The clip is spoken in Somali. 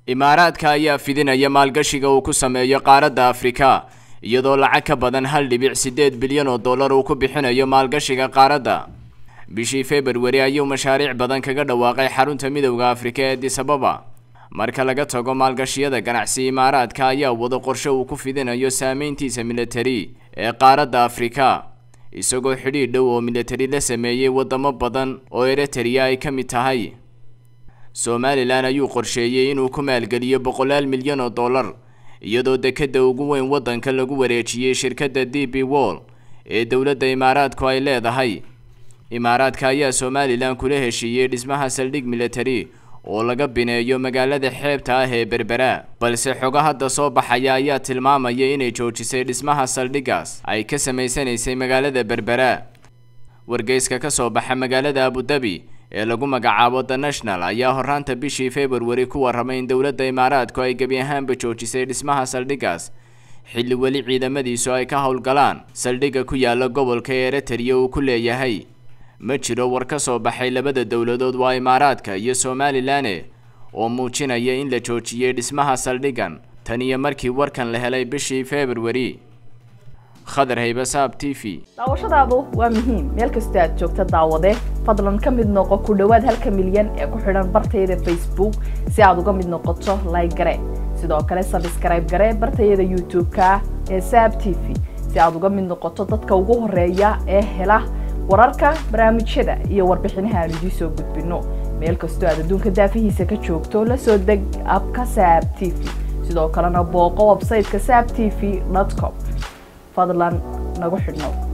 imaaraadka ayaa fidinaya maalgashiga uu ku sameeyo qaaradda afrika iyadoo lacag ka badan hal dhibic siddeed bilyan oo dollar uu ku bixinayo maalgashiga qaaradda bishii februari ayuu mashaariic badan kaga dhawaaqay xarunta midowda afrika ee disababa marka laga tago maalgashiyada ganacsi imaaraadka ayaa wado qorshe uu ku fidinayo saameyntiisa militari ee qaaradda afrika isagoo xidhiidh dhow oo militari la sameeyey wadamo badan oo eritrea ay ka mid tahay somalilan ayuu qorsheeyey inuu ku maalgeliyo boqolaal milyan oo dollar iyadoo dekeda ugu weyn waddanka lagu wareejiyey shirkadda d b wall ee dowladda imaaraadku ay leedahay imaaraadka ayaa somalilan kula heshiiyey dhismaha saldhig militari oo laga bineeyo magaalada xeebta ah ee berbera balse xogo hadda soo baxaya ayaa tilmaamaya inay joojisay dhismaha saldhigaas ay ka samaysanaysay magaalada berbera wargeyska ka soo baxa magaalada abudabi ee lagu magacaabo the national ayaa horaanta bishii februari ku warramay in dowladda imaaraadku ay gebi ahaanba joojisay dhismaha saldhigaas xilli weli ciidamadiisu ay ka howlgalaan saldhigga ku yaala gobolka eritrea uu ku leeyahay ma jiro war ka soo baxay labada dowladood waa imaaraadka iyo somalilan oo muujinaya in la joojiyey dhismaha saldhigan tan iyo markii warkan la helay bishii februari khadar haybasaab t v daawashadaadu waa muhiim meel kastoo aad joogta daawade fadlan ka mid noqo ku dhowaad halka milyan ee ku xidhan bartayada facebook si aad uga mid noqoto like gare sidoo kale sabskrayb gare bartayada youtube-ka ee saab t v si aad uga mid noqoto dadka ugu horeeya ee hela wararka barnaamijyada iyo warbixinaha aan idiin soo gudbino meel kastoo aad adduunka daafihiisa ka joogto la soo deg abka saab t v sidoo kalena booqo websayteka saab t v com fadlan nagu xidhnow